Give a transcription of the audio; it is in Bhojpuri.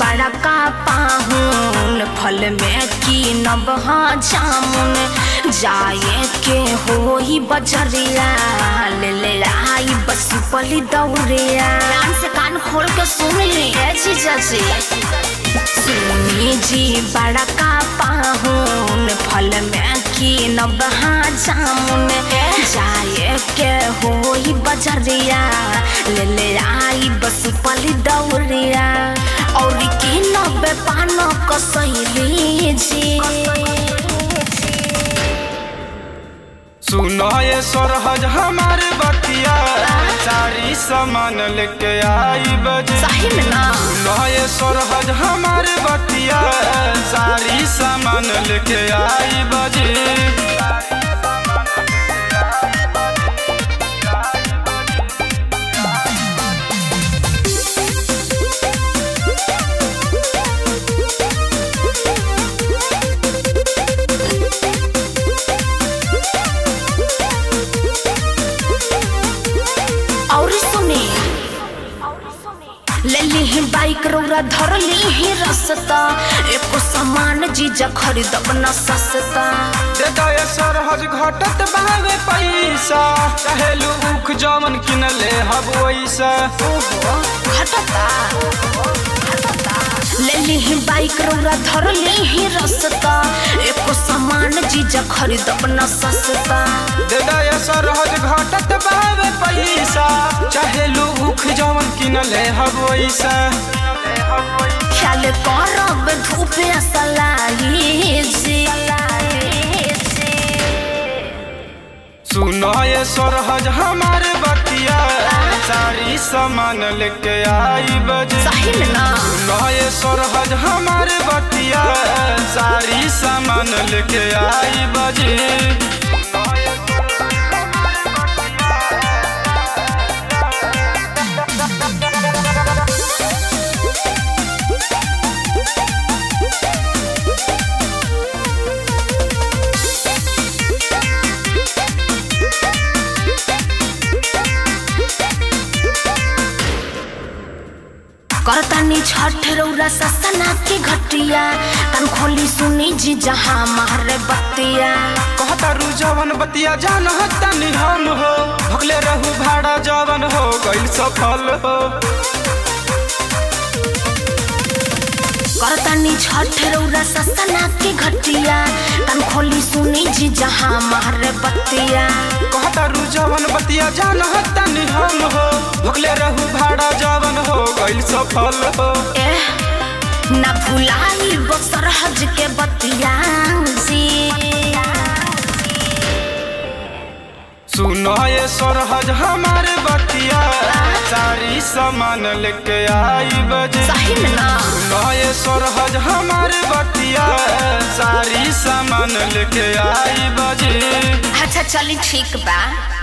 बड़ा का पाहुन फल में की नबहा जामुन जाए के होई बजरिया ले ले आई बस पली दौड़िया कान से कान खोल के सुन ली है जीजा जी सुनी जी बड़ा का पाहुन फल में की नबहा जामुन जाए के होई बजरिया ले ले आई बस पली दौड़िया और की नबे पान कसैली जी सुनो ये सरहज हमारे बतिया सारी सामान लेके आई बजे सही में ना सुनो ये सरहज हमारे बतिया सारी सामान लेके आई बजे और सुने ले ली बाइक रौरा धर ली रसता एको सामान जीजा खरीदब न सस्ता देखा ये सरहज घटत बावे पैसा कहेलू उख जमन किनले हब वैसा ओहो घटता ले ली बाइक रौरा धर ली रसता एको सामान जीजा खरीदब न सस्ता देखा ये सरहज घटत बावे पैसा चाहेलू उख जमन किनले हब वैसा ख्याल करब धूप असलाई जी सुनो ये सरहज हमारे बतिया सारी सामान लेके आई बजे सही में ना सुनो ये सरहज हमारे बतिया सारी सामान लेके आई बजे करतानी छठ रौरा ससना के घटिया तन खोली सुनी जी जहाँ मारे बतिया कहता रू जवन बतिया जान तनी हम हो भगले रहू भाड़ा जवन हो गई सफल हो करतानी छठ रौरा ससना के घटिया तन खोली सुनी जी जहाँ मारे बतिया कहता रू जवन बतिया जान तनी हम हो भगले रहू भाड़ा जवन हो गई सफल हो एह ना भुलाई वो सरहज के बतिया जी सुनो ये सरहज हमारे बतिया सारी सामान लेके आई बजे सही में ना सुनो ये सरहज हमारे बतिया सारी सामान लेके आई बजे अच्छा चली ठीक बा